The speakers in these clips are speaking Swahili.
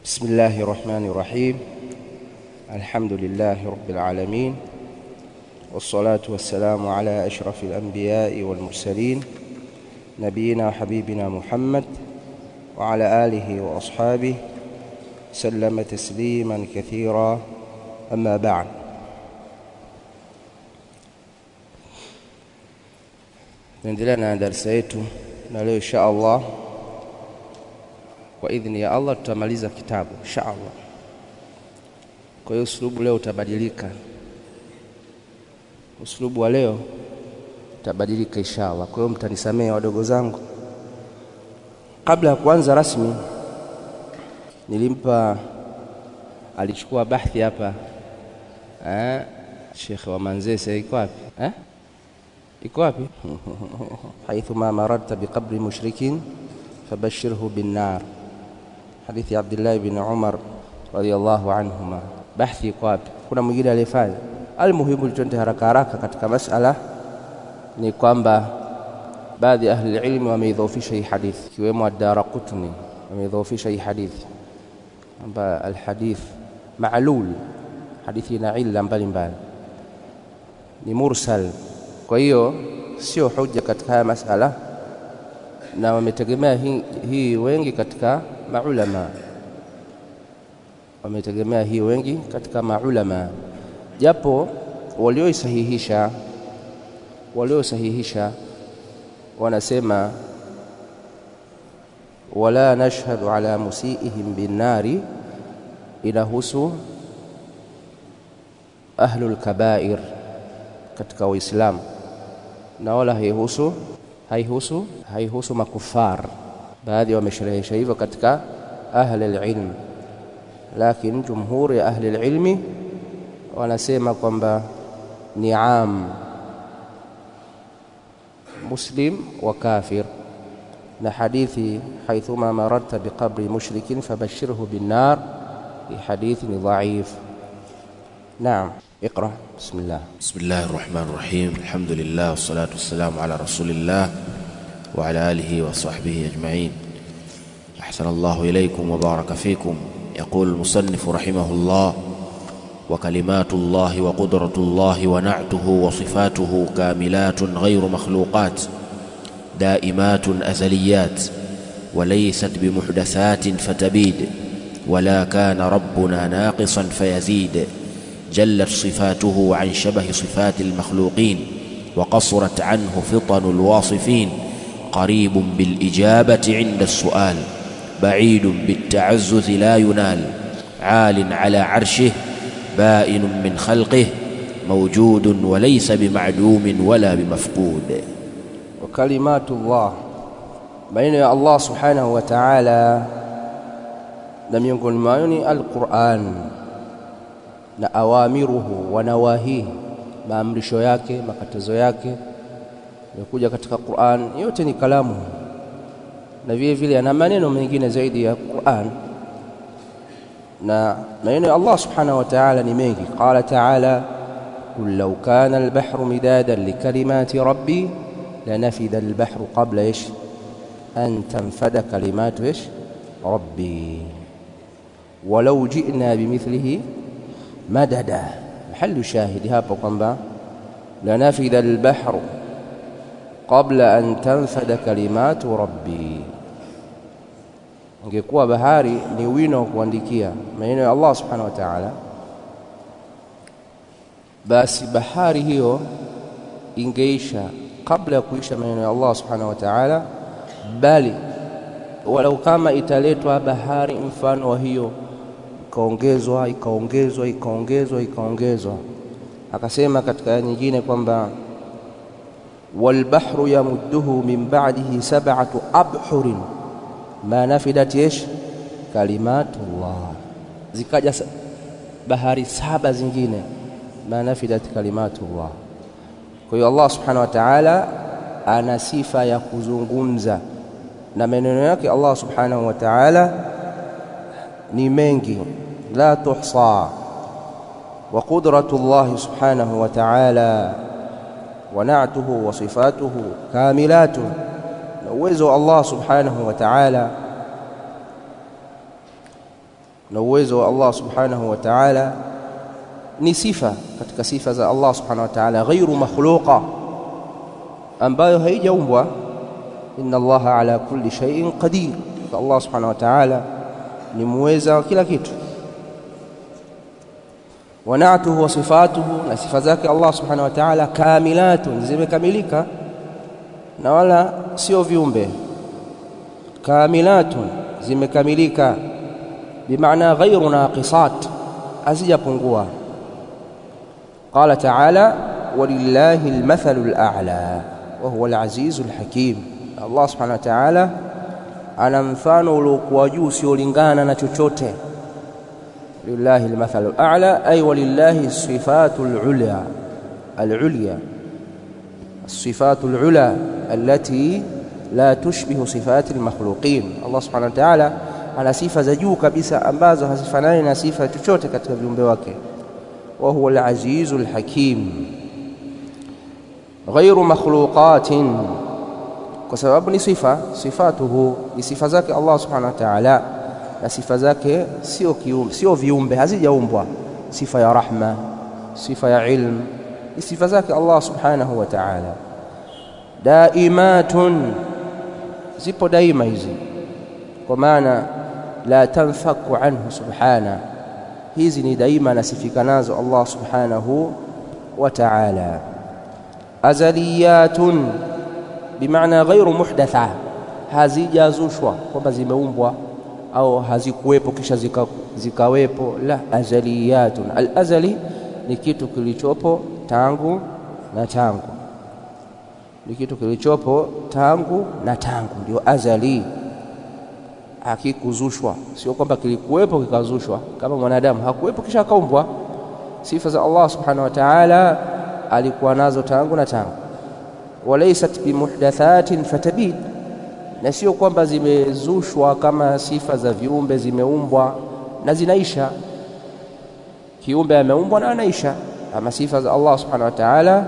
بسم الله الرحمن الرحيم الحمد لله رب العالمين والصلاة والسلام على أشرف الأنبياء والمرسلين نبينا وحبيبنا محمد وعلى آله وأصحابه سلم تسليما كثيرا أما بعد naendelea na darasa yetu na leo insha Allah kwa idhini ya Allah tutamaliza kitabu insha Allah. Kwa hiyo uslubu leo utabadilika, uslubu wa leo utabadilika insha Allah. Kwa hiyo mtanisamehe wadogo zangu. Kabla ya kuanza rasmi, nilimpa alichukua bahthi hapa eh, Sheikh wa Manzese iko wapi eh? iko wapi? haithu ma mararta biqabri mushrikin fabashirhu binnar, hadithi ya Abdullah bin Umar radhiyallahu anhuma. Bahthi iko wapi? Kuna mwingine aliyefanya? Almuhimu, tuende haraka haraka katika masala ni kwamba baadhi ya ahli ilmi wameidhoofisha hii hadithi, ikiwemo Ad-Daraqutni wameidhoofisha hii hadithi kwamba alhadith ma'lul, hadithi ina illa mbalimbali, ni mursal kwa hiyo sio hoja katika haya masala, na wametegemea hii, hii wengi katika maulama, wametegemea hii wengi katika maulama, japo walioisahihisha waliosahihisha wanasema wala nashhadu ala musiihim binnari, inahusu ahlul kabair katika Uislamu na wala haihusu haihusu haihusu makufar. Baadhi wamesherehesha hivyo katika ahli alilm, lakini jumhuri ya ahli alilmi wanasema kwamba ni am muslim wa kafir, na hadithi haithuma mararta biqabri mushrikin fabashirhu binnar, hii hadithi ni dhaif. Naam. اقرأ بسم الله بسم الله الرحمن الرحيم الحمد لله والصلاة والسلام على رسول الله وعلى آله وصحبه أجمعين أحسن الله إليكم وبارك فيكم يقول المصنف رحمه الله وكلمات الله وقدرة الله ونعته وصفاته كاملات غير مخلوقات دائمات أزليات وليست بمحدثات فتبيد ولا كان ربنا ناقصا فيزيد جلت صفاته عن شبه صفات المخلوقين وقصرت عنه فطن الواصفين قريب بالإجابة عند السؤال بعيد بالتعزز لا ينال عال على عرشه بائن من خلقه موجود وليس بمعدوم ولا بمفقود وكلمات الله بين الله سبحانه وتعالى لم يكن معوني القرآن na awamiruhu wa nawahihi, maamrisho yake, makatazo yake yamekuja katika Qur'an, yote ni kalamu, na vile vile ana maneno mengine zaidi ya Qur'an, na maneno ya Allah subhanahu wa ta'ala ni mengi. Qala ta'ala qul law kana al-bahru midadan likalimati rabbi lanafida al-bahru qabla ish an tanfada kalimatu ish rabbi walau ji'na bimithlihi madada mahalu shahidi hapo kwamba lanafidha albahru qabla an tanfada kalimatu rabbi, ingekuwa bahari ni wino wa kuandikia maneno ya Allah subhanahu wa ta'ala, basi bahari hiyo ingeisha kabla ya kuisha maneno ya Allah subhanahu wa ta'ala, bali walau kama italetwa bahari mfano wa hiyo ikaongezwa ikaongezwa ikaongezwa ikaongezwa. Akasema katika aya nyingine kwamba walbahru yamudduhu min ba'dihi sab'atu abhurin ma nafidat yesh kalimatullah, zikaja bahari saba zingine ma nafidat kalimatullah. Kwa hiyo Allah subhanahu wa ta'ala ana sifa ya kuzungumza na maneno yake Allah subhanahu wa ta'ala ni mengi la tuhsa wa qudratu Allah subhanahu wa ta'ala wa na'tuhu wa sifatuhu kamilatun, na uwezo wa Allah subhanahu wa ta'ala na uwezo wa Allah subhanahu wa ta'ala ni sifa katika sifa za Allah subhanahu wa ta'ala ghairu makhluqa ambayo haijaumbwa inna allaha ala kulli shay'in qadir Allah subhanahu wa ta'ala ni muweza wa kila kitu wa na'tuhu wa sifatuhu na sifa zake Allah subhanahu wa ta'ala kamilatun zimekamilika na wala sio viumbe kamilatun zimekamilika bimaana ghairu naqisat hazijapungua qala ta'ala walillahi almathalu al'a wa huwa alazizu alhakim Allah subhanahu wa ta'ala ana mfano uliokuwa juu usiolingana na chochote lillahi almathalu al'a ay walillahi sifatu alulya alulya الصفات العلى التي لا تشبه صفات المخلوقين الله سبحانه وتعالى ana sifa za juu kabisa ambazo hazifanani na sifa chochote katika viumbe wake wa huwa al-azizu al-hakim ghairu makhluqatin kwa sababu ni sifa sifatuhu ni sifa zake Allah subhanahu wa ta'ala na sifa zake sio kiumbe sio viumbe hazijaumbwa sifa ya rahma sifa ya ilm ni sifa zake Allah subhanahu wa ta'ala daimatun zipo daima hizi kwa maana la tanfaku anhu subhana hizi ni daima nasifika nazo Allah subhanahu wa ta'ala azaliyatun bimaana ghairu muhdatha hazijazushwa kwamba zimeumbwa au hazikuwepo kisha zika, zikawepo la azaliyatun al-azali ni kitu kilichopo tangu na tangu ni kitu kilichopo tangu na tangu ndio azali hakikuzushwa sio kwamba kilikuwepo kikazushwa kama mwanadamu hakuwepo kisha akaumbwa sifa za Allah subhanahu wa ta'ala alikuwa nazo tangu na tangu walaysat bimuhdathatin fatabid na sio kwamba zimezushwa kama sifa za viumbe zimeumbwa na zinaisha kiumbe ameumbwa na anaisha ama sifa za Allah subhanahu wa ta'ala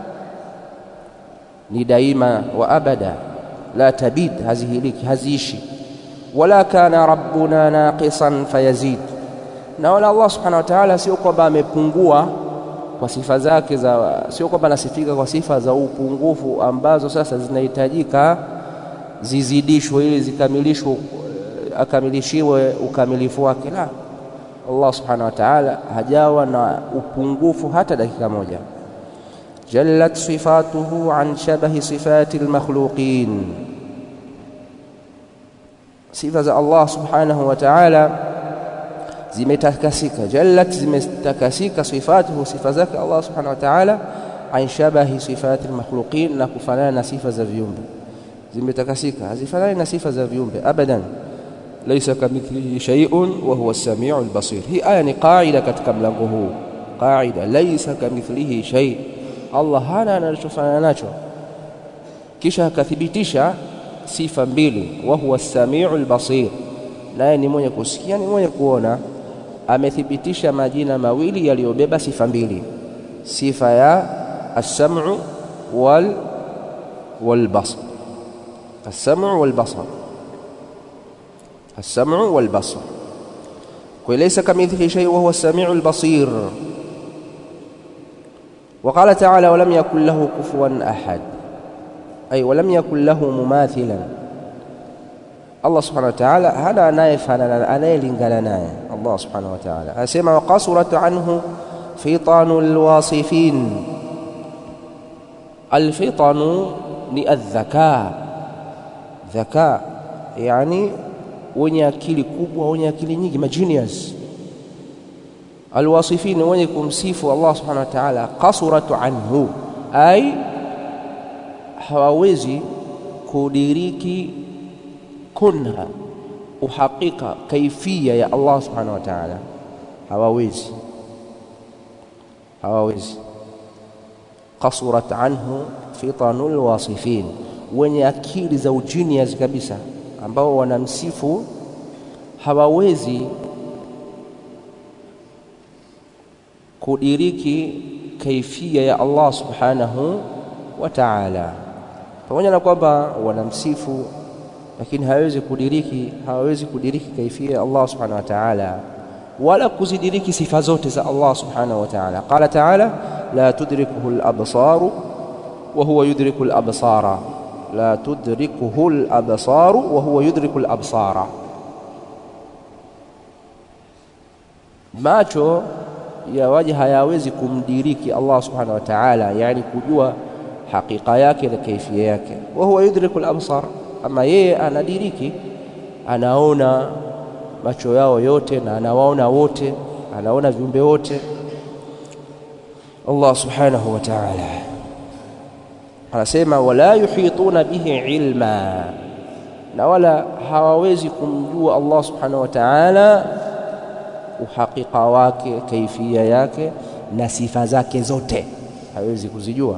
ni daima wa abada la tabid hazihiliki haziishi wala kana rabbuna naqisan fayazid na wala Allah subhanahu wa ta'ala sio kwamba amepungua kwa sifa zake za sio kwamba anasifika kwa sifa za upungufu ambazo sasa zinahitajika zizidishwe ili zikamilishwe akamilishiwe ukamilifu wake la Allah subhanahu wa ta'ala hajawa na upungufu hata dakika moja jallat sifatuhu an shabahi sifati almakhluqin sifa za Allah subhanahu wa ta'ala zimetakasika jallat zimetakasika sifatuhu sifa zake Allah subhanahu wa ta'ala an shabahi sifati almakhluqin na kufanana na sifa za viumbe zimetakasika hazifanani na sifa za viumbe abadan laysa kamithlihi shay'un wa huwa as-sami'u al-basir hii aya ni qaida katika mlango huu qaida laysa kamithlihi shay Allah hana anachofanana nacho kisha akathibitisha sifa mbili wa huwa as-sami'u al-basir naye ni mwenye kusikia ni mwenye kuona amethibitisha majina mawili yaliyobeba sifa mbili sifa ya as-sam'u wal wal basar السمع والبصر السمع والبصر وليس كمثله شيء وهو السميع البصير وقال تعالى ولم يكن له كفوا أحد أي ولم يكن له مماثلا الله سبحانه وتعالى هذا نايف أنا لنقلنا الله سبحانه وتعالى أسمع وقصرت عنه فطن الواصفين الفطن الذكاء dhaka yani wenye akili kubwa wenye akili nyingi magenius alwasifin wenye kumsifu Allah subhanahu wa ta'ala qasuratu anhu ay hawawezi kudiriki kunha uhakika kaifia ya Allah subhanahu wa ta'ala hawawezi hawawezi qasurat anhu fitanul wasifin wenye akili za ujinias kabisa ambao wanamsifu hawawezi kudiriki kaifia ya Allah subhanahu wa ta'ala pamoja na kwamba wanamsifu lakini hawezi kudiriki hawezi kudiriki kaifia ya Allah subhanahu wa ta'ala wala kuzidiriki sifa zote za Allah subhanahu wa ta'ala qala ta'ala la tudrikuhu al-absaru wa huwa yudriku al-absara la tudrikuhu al-absaru wa huwa yudriku al-absara macho ya waja hayawezi kumdiriki Allah subhanahu wa ta'ala yani kujua hakika yake na kaifia yake wa huwa yudriku al-absar ama yeye anadiriki anaona macho yao yote na anawaona wote anaona viumbe wote Allah subhanahu wa ta'ala anasema wala yuhituna bihi ilma na wala hawawezi kumjua Allah subhanahu wa ta'ala uhakika wake kaifia yake na sifa zake zote hawezi kuzijua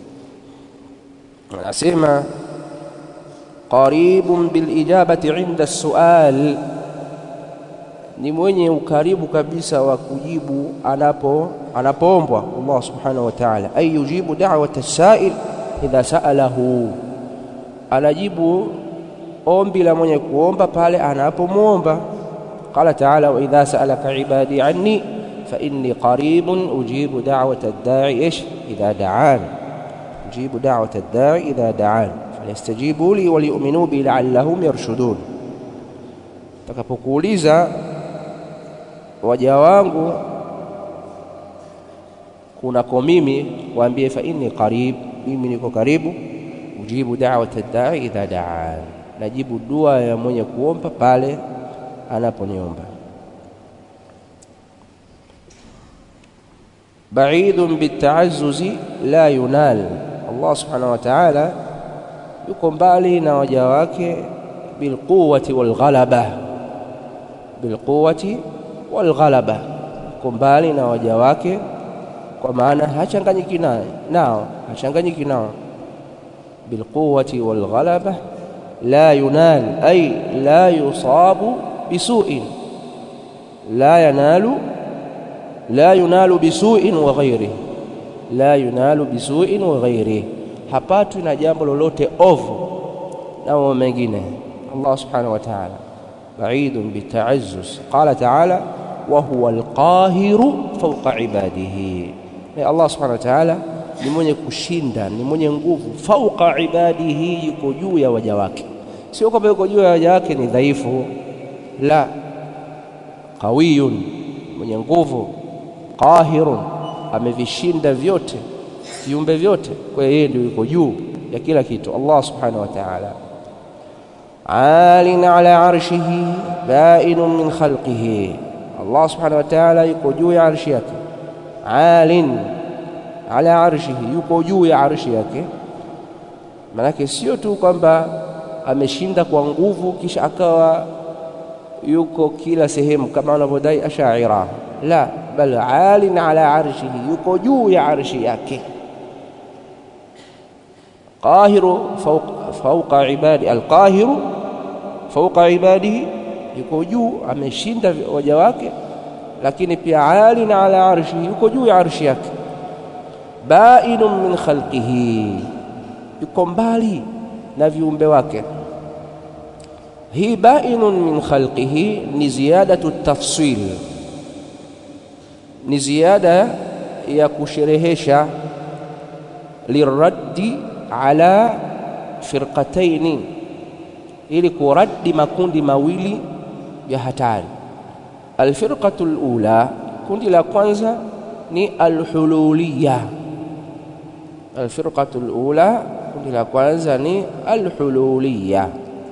anasema qaribun bilijabati inda sual ni mwenye ukaribu kabisa wa kujibu anapo anapoombwa Allah subhanahu wa ta'ala ay yujibu da'wata as-sa'il idha sa'alahu anajibu ombi la mwenye kuomba pale anapomwomba qala ta'ala wa idha sa'alaka ibadi anni fa inni qaribun ujibu da'wata ad-da'i ish idha da'an ujibu da'wata ad-da'i idha da'an falyastajibu li waliyu'minu bi la'allahum yarshudun takapokuuliza waja wangu kunako mimi waambie fa inni qarib mimi niko karibu ujibu da'wata ad-da'i idha da'an najibu dua ya mwenye kuomba pale anaponiomba ba'idun bita'azzuzi la yunal Allah subhanahu wa ta'ala yuko mbali na waja wake bilquwati walghalaba bilquwati walghalaba yuko mbali na waja wake kwa maana hachanganyiki nao hachanganyiki nao bilquwati walghalaba la yunal ay la yusabu bisu'in la yanalu la yunalu bisu'in wa ghairihi la yunalu bisu'in wa ghairihi hapatwi na jambo lolote ovu na mambo mengine Allah subhanahu wa ta'ala ba'idun bita'azzuz qala ta'ala wa huwa alqahiru fawqa ibadihi Allah subhanahu wa ta'ala ni mwenye kushinda ni mwenye nguvu fauqa ibadihi yuko juu ya waja wake sio kwamba yuko juu ya waja wake ni dhaifu la qawiyun mwenye nguvu qahirun amevishinda vyote viumbe vyote kwa hiyo yeye ndio yuko juu ya kila kitu Allah subhanahu wa ta'ala alin ala arshihi bainun min khalqihi Allah subhanahu wa ta'ala yuko juu ya arshi yake alin ala arshihi yuko juu ya arshi yake manake sio tu kwamba ameshinda kwa nguvu kisha akawa yuko kila sehemu kama wanavyodai ashaira la bal alin ala arshihi yuko juu ya arshi yake qahiru fawqa ibadi alqahiru fawqa ibadihi yuko juu ameshinda waja wake lakini pia alin ala arshihi yuko juu ya arshi yake bainun min khalqihi yuko mbali na viumbe wake hii bainun min khalqihi ni ziyadatu tafsil ni ziada ya kusherehesha liraddi ala firqataini ili kuraddi makundi mawili ya hatari alfirqatu alula kundi la kwanza ni alhululiya alfirqatu alula kundi la kwanza ni alhululiya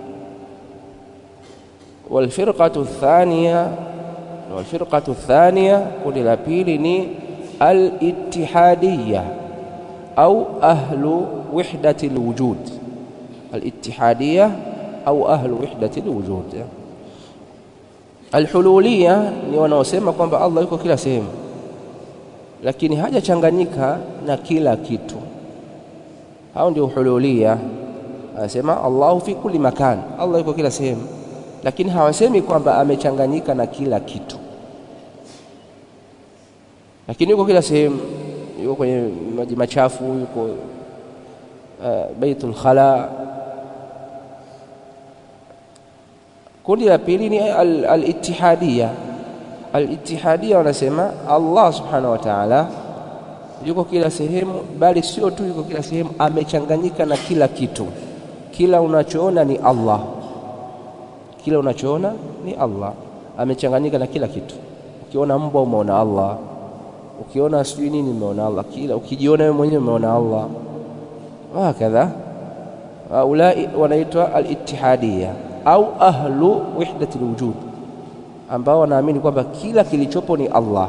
والفرقة الثانية والفرقة الثانية كل لابيل الاتحادية أو أهل وحدة الوجود الاتحادية أو أهل وحدة الوجود الحلولية ni wanaosema kwamba Allah yuko kila sehemu lakini hajachanganyika na kila kitu hao ndio hululia anasema Allahu fi kulli makan Allah yuko kila sehemu lakini hawasemi kwamba amechanganyika na kila kitu lakini yuko kila sehemu yuko kwenye maji machafu yuko uh, baitul khala kundi la pili ni al-ittihadia al-ittihadia wanasema Allah subhanahu wa ta'ala yuko kila sehemu bali sio tu yuko kila sehemu amechanganyika na kila kitu kila unachoona ni Allah kila unachoona ni Allah amechanganyika na kila kitu ukiona mbwa umeona Allah ukiona sijui nini umeona Allah kila ukijiona wewe mwenyewe umeona Allah hakadha haulai wanaitwa al-ittihadiyya au ahlu wihdati alwujud ambao wanaamini kwamba kila kilichopo ni Allah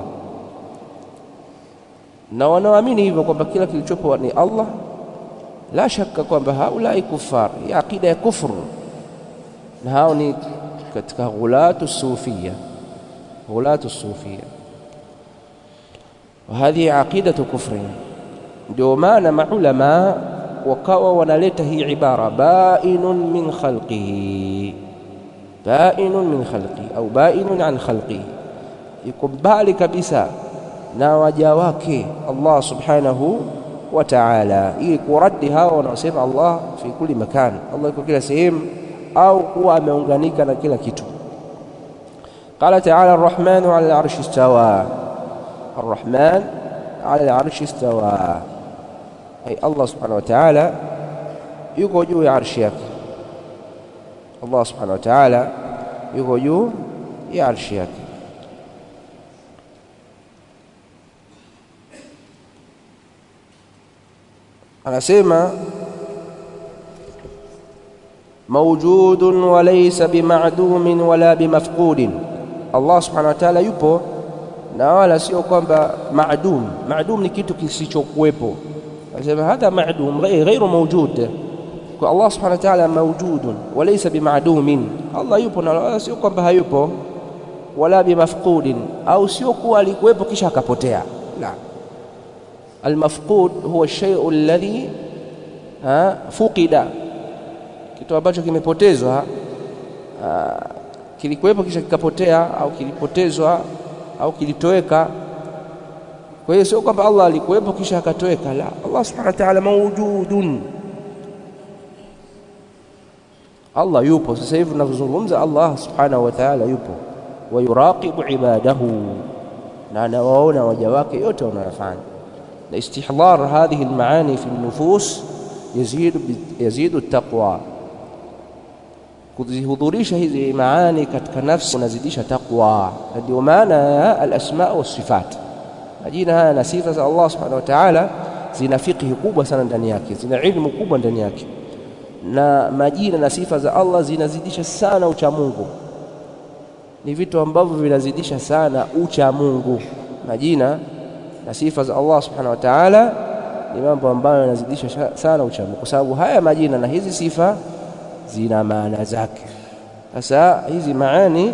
na wanaoamini hivyo kwamba kila kilichopo ni Allah la shaka kwamba haulai kufar ya aqida ya kufru na hao ni katika ghulatu sufia ghulatu sufia وهذه عقيدة كفر ndio maana maulama wakawa wanaleta hii ibara bainun min khalqihi bainun min khalqihi au bainun an khalqihi yuko mbali kabisa na waja wake Allah subhanahu wa ta'ala ili kuradi hao wanaosema Allah fi kulli makan Allah yuko kila sehemu au kuwa ameunganika na kila kitu قال تعالى الرحمن على العرش استوى الرحمن على العرش استوى أي الله سبحانه وتعالى yuko juu ya arshi yake Allah subhanahu wa ta'ala yuko juu ya arshi yake anasema mawjudun wa laysa bimadumin wala bimafqudin Allah subhanahu wa ta'ala yupo na wala sio kwamba maadum maadum ni kitu kisichokuwepo anasema hadha maadum ghairu mawjud kwa Allah subhanahu wa ta'ala mawjudun wa laysa bimadumin Allah yupo na wala sio kwamba hayupo wala bimafqudin au sio kuwa alikuwepo kisha akapotea la المفقود هو الشيء الذي فقد kitu ambacho kimepotezwa kilikuwepo kisha kikapotea au kilipotezwa au kilitoweka kwa hiyo sio kwamba Allah alikuwepo kisha akatoweka la Allah subhanahu wa ta'ala mawjudun Allah yupo sasa hivi tunavyozungumza Allah subhanahu wa ta'ala yupo wa yuraqibu ibadahu na anawaona waja wake yote wanayofanya na istihdar hadhihi almaani fi nufus yazid yazid at-taqwa kuzihudhurisha hizi maani katika nafsi kunazidisha taqwa na ndio maana ya al-asma wa sifat majina haya na sifa za Allah subhanahu wa ta'ala zina fiqhi kubwa sana ndani yake zina ilmu kubwa ndani yake na majina na sifa za Allah zinazidisha sana ucha Mungu ni vitu ambavyo vinazidisha sana ucha Mungu majina na sifa za Allah subhanahu wa ta'ala ni mambo ambayo yanazidisha sana ucha Mungu kwa sababu haya majina na hizi sifa zina maana zake sasa hizi maani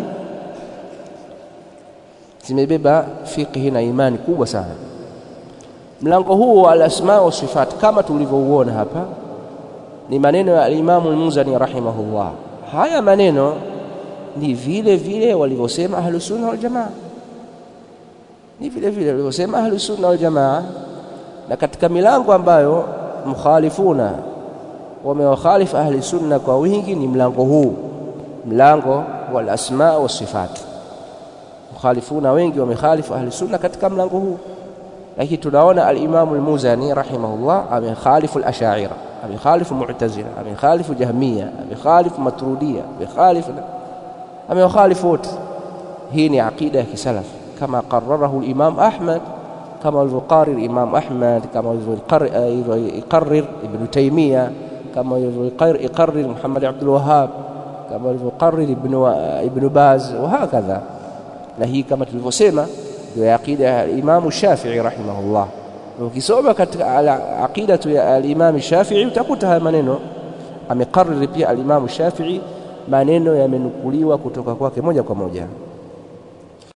zimebeba fiqhi na imani kubwa sana mlango huu wa al-asma wa sifat kama tulivyouona hapa ni maneno ya al-Imam al-Muzani rahimahullah haya maneno ni vile vile walivyosema ahlus sunna wal jamaa ni vile vile walivyosema ahlus sunna wal jamaa na katika milango ambayo mukhalifuna wamewakhalifu ahli sunna kwa wingi ni mlango huu mlango wal asma wa sifat mukhalifuna wengi wamekhalifu ahli sunna katika mlango huu lakini tunaona al-Imam al-Muzani rahimahullah amekhalifu al-Ash'ari amekhalifu Mu'tazila amekhalifu Jahmiya amekhalifu Maturidiyya amekhalifu amewakhalifu wote hii ni aqida ya kisalaf kama qarrarahu al-Imam Ahmad kama alivyoqarir Imam Ahmad kama alivyoqarir Ibn Taymiyyah kama alivyoqarir Muhammad Abdul Wahhab kama alivyoqarir Ibn Ibn Baz wa hakadha na hii kama tulivyosema ndio aqida ya Imam Shafi'i rahimahullah ukisoma katika aqidatu ya al-Imam Shafi'i utakuta haya maneno amekariri pia al-Imam Shafi'i maneno yamenukuliwa kutoka kwake moja kwa moja